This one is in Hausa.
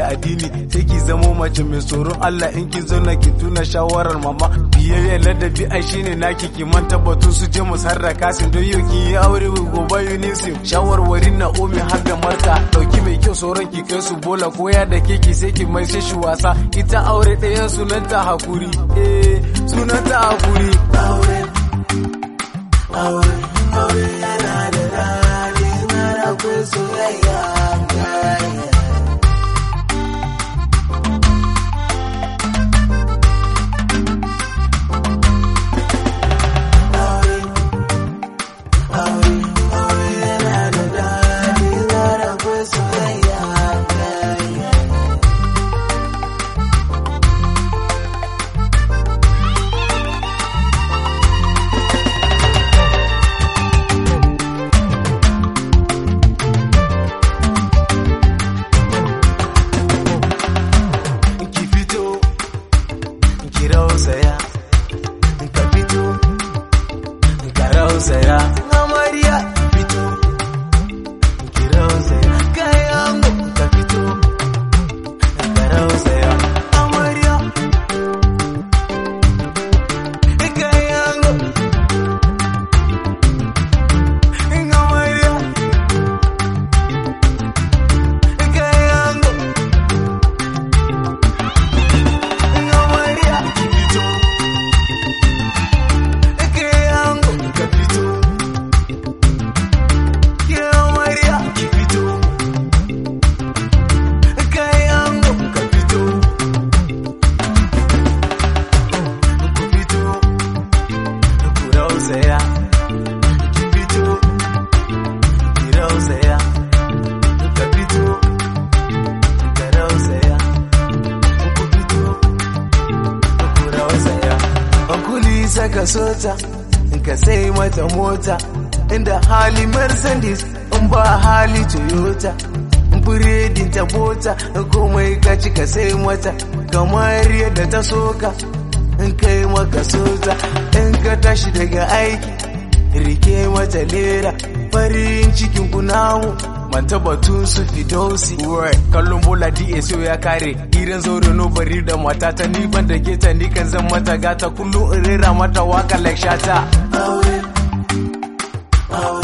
addini sai ki zamo mace mai tsoron Allah in ki zauna ki tuna shawarar mama biyayya ladabi ai shine naki ki manta batun su je mu sarraka sin don yau ki yi aure gobe Yunisim shawarwarin na omi har da marka dauki mai kyau sauran ki kai su bola koya da keki sai ki mai shi wasa ita aure ɗayan sunanta hakuri eh sunanta hakuri aure aure aure yana da daɗi na da akwai soyayya ki fito ki rausaya ka fito ka rausaya amarya ki fito ki rausaya kai ango ka fito ka rausaya amarya kai ango amarya kai ango Amarya ki fito Ke yango ka fito Ke amarya ki fito Ke yango ka fito Ku fito Ku rausaya Ki fito Ki rausaya Ka fito Ka rausaya Ku fito kura wasaya Bankuli saka sota in ka sai mata mota inda hali Mercedes in ba hali Toyota in biredin ta bota in komai ka ci ka sai mata kamar yadda ta soka in kai maka sota in ka tashi daga aiki rike mata lera farin cikin kunamu manta batun su fidosi kallon bola DSO ya kare idan zaure no bari da mata ta ni ban da geta ni kan zan mata gata kullum in rera mata waka like shata aure aure